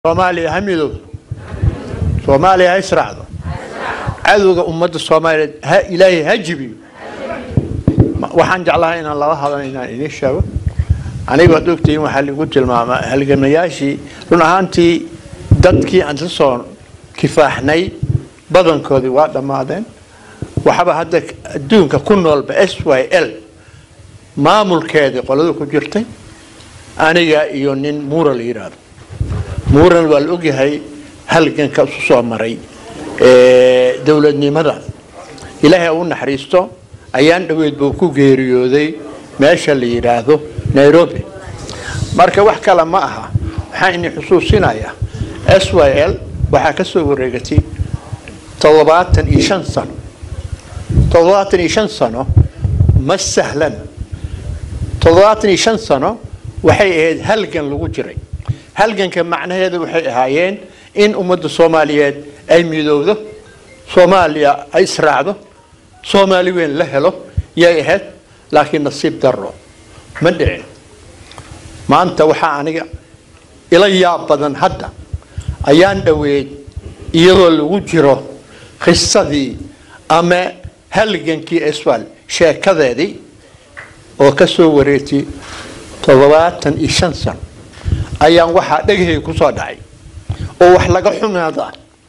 soomaaliya ha midoodo soomaaliya ha israacdo cadowga ummadda soomaaliyeed ha ilaahay ha jibiyo Ma- waxaan jeclahay inaan laba hadan inaan idiin sheego aniga waad ogtihiin waxaa lagu tilmaamaa halgamayaashii run ahaantii dadkii aan soo kifaaxnay badankoodii waa dhammaadeen waxaba hadda adduunka ku noolba s y l maamulkeedii qolada ku jirtay aniga iyo nin muura la yidhaahdo muuran waa la ogyahay halganka isu soo maray ee, dowladnimada ilaahay ha u naxariisto ayaan dhoweyd buu ku geeriyooday meesha la yidhaahdo nairobi marka wax kale ma aha waxaan idin xusuusinayaa s y l waxaa ka soo wareegatay toddobaatan iyo shan sano toddobaatan iyo shan sano ma sahlan toddobaatan iyo shan sano waxay ahayd halgan lagu jiray halganka macnaheedu waxay ahaayeen in ummadda soomaaliyeed ay midowdo soomaaliya ay israacdo soomaali weyn la helo yay ahayd laakiin nasiib daro ma dhicin maanta waxaa aniga ila yaab badan hadda ayaan dhoweyd iyadoo lagu jiro qisadii ama halgankii eswal sheekadeedii oo ka soo wareegtay toddobaatan iyo shan sano ayaan waxaa dhegahey ku soo dhacay oo wax laga xumaada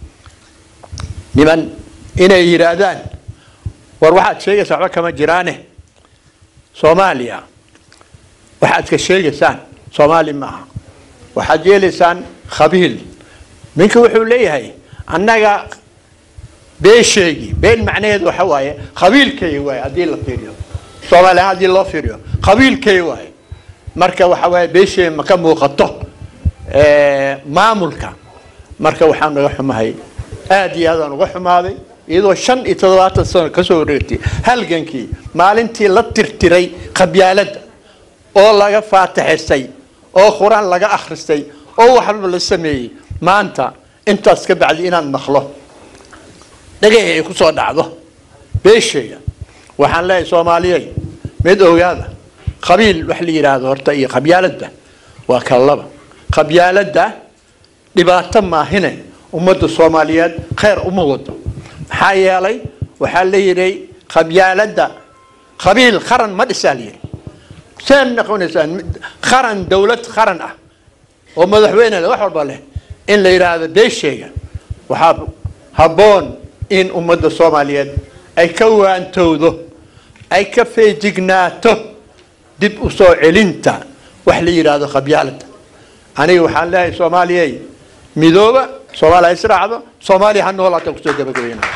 niman inay yidhaahdaan war waxaad sheegaysaa waxba kama jiraane soomaaliya waxaad ka sheegaysaan soomaali ma aha waxaad yeelaysaan khabiil ninka wuxuu leeyahay annaga beesheegii been macnaheedu waxa waaye qabiilkay waaye haddii la fiiriyo soomaali ahaan haddii loo fiiriyo qabiilkay waaye marka waxa waaye beesheegi ma ka muuqato ee, maamulka marka waxaan naga xumahay aad iyo aadaan uga xumaaday iyadoo shan iyo toddobaatan sano kasoo wareegtay halgankii maalintii la tirtiray qabyaaladda oo laga faataxisay oo qur-aan laga akhristay oo waxba la sameeyey maanta intaas ka bacdi inaan maqlo dhagahi ay ku soo dhacdo beeshayga waxaan leeyahay soomaaliyey mid ogaada qabiil wax la yidhaahdo horta iyo qabyaaladda waa kala laba qabyaaladda dhibaato maahine ummadda soomaaliyeed khayr uma wado maxaa yeelay waxaa la yidhi qabyaaladda qabiil qaran ma dhisaa la yidhi seen noqonaysaan mid- qaran dowlad qaran ah oo madaxweyne leh wax walba leh in la yidhaahdo beeshayga waxaa habboon in ummadda soomaaliyeed ay ka waantowdo ay ka feejignaato dib u soo celinta wax la yidhaahdo qabyaaladda aniga waxaan leeyahay soomaaliyey midooba soomaaliya ha israacdo soomaaliya ha noolaato kusoo gabagabeynaa